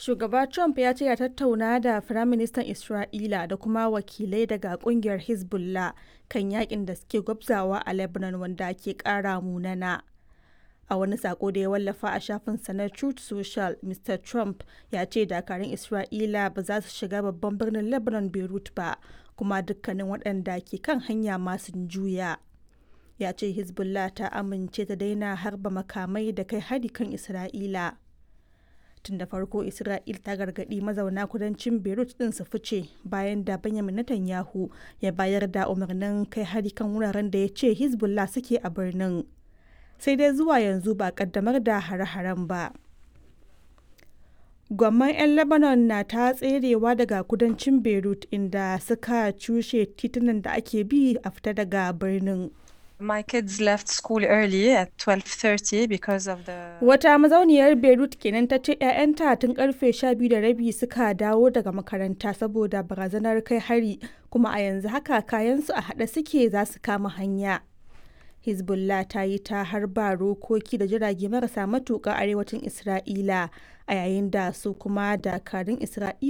Shugaba Trump ya ce ya tattauna da Firaministan Isra'ila da kuma wakilai daga kungiyar Hezbollah kan yakin da suke gwabzawa a Lebanon wanda ke kara munana. A wani sako da ya wallafa a shafinsa na Truth Social, Mr. Trump ya ce dakarun Isra'ila ba za su shiga babban birnin Lebanon Beirut ba, kuma dukkanin waɗanda ke kan hanya ma sun juya. Ya ce Hezbollah ta amince ta daina harba makamai da kai hari kan Isra'ila. Tun da farko Isra'il ta gargaɗi mazauna kudancin Beirut ɗin su fice bayan da Benjamin Netanyahu ya bayar da umarnin kai hari kan wuraren da ya ce Hezbollah suke a birnin. sai dai zuwa yanzu ba kaddamar da hare-haren ba. Gwamman 'yan Lebanon na ta tserewa daga kudancin Beirut inda suka cushe titunan da ake bi a fita daga birnin. My kids left school early at 12:30 because of the Wata mazauniyar Beirut kenan ta ce 'ya'yanta tun karfe 12 da rabi suka dawo daga makaranta saboda barazanar kai hari kuma a yanzu haka kayansu a haɗe suke za su kama hanya. Hezbollah ta yi ta harba rokoki da jirage marasa matuƙa arewacin Isra'ila a yayin da su kuma dakarun Isra'ila